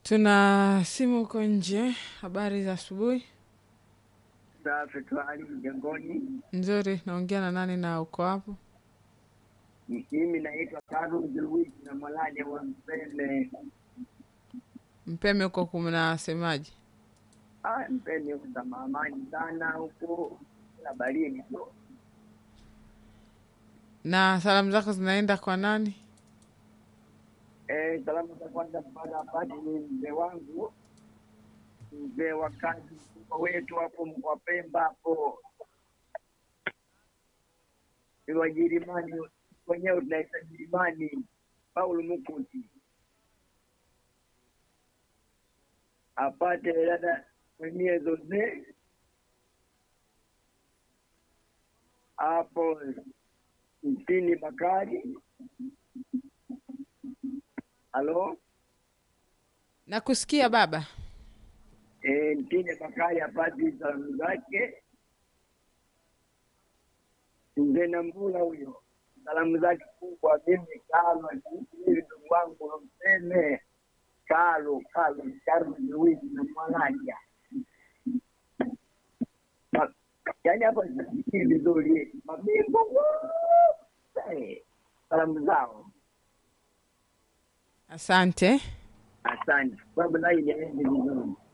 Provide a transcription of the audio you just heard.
Tuna simu huko nje. Habari za asubuhi. Safi tu hali mjengoni. Nzuri. Naongea na nani na uko hapo? Mimi naitwa Karol Luis na Mwalade wa Mpene. Mpeme huko kumnasemaje? Ah, Mpene kuna amani sana huko na barini tu. Na salamu zako zinaenda kwa nani? Eh, salamu za kwanza mpaka apate ni mzee wangu mzee wa kazi mkubwa wetu hapo mkoa Pemba hapo ni Wajirimani wenyewe tunaita Jirimani, Paulo Mukuti apate dada mwenyewe zote hapo mtini Bakari. Halo, Nakusikia baba. e, mtini Bakari apate salamu zake. Mzee Nambula huyo salamu zake kubwa. Mimi Kalo hivi ndugu wangu mseme Kalo Kalo Kalo Luisi na Mwalaja, Ma- yaani hapa sisikii vizuri, mabingwa wote salamu zao. Asante. Asante babu, naye niende vizuri.